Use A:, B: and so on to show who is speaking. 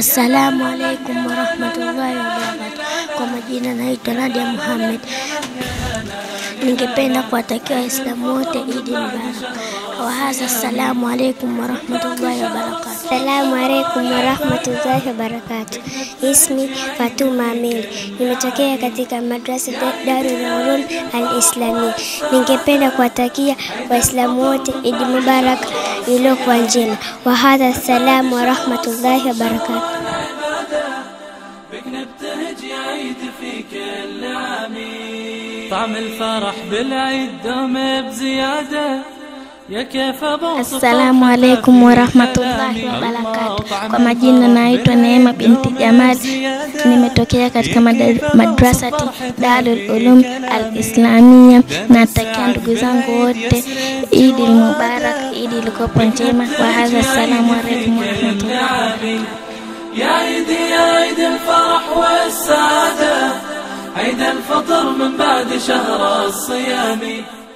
A: Assalamu alaikum warahmatullahi wabarakatu. Kwa majina naitwa Nadia Muhammad. Ningependa kuwatakia Waislamu wote Idi Mubarak. Wahadha, assalamu alaikum warahmatullahi wabarakatu.
B: Assalamu alaikum warahmatullahi wabarakatu. Ismi Fatuma Amili, nimetokea katika madrasa Darul Ulum Al Islami. Ningependa kuwatakia Waislamu wote Idi Mubarak iliyokuwa njema. Wahadha, assalamu warahmatullahi wabarakatu.
C: بك نبتهج عيد في كل عميد طعم الفرح بالعيد دوم بزيادة يا كيف بوصف
A: Assalamu alaikum warahmatullahi wabarakatu. Kwa majina naitwa Neema binti Jamal, nimetokea katika mada- madrasati Darul Ulum Al Islamia. Natakia ndugu zangu wote Idi Mubarak, Idi ilikopo njema. Wahadha, assalamu alaikum warahmatullahi wabarakatu.
C: يا عيد يا عيد الفرح والسعادة عيد الفطر من بعد شهر الصيام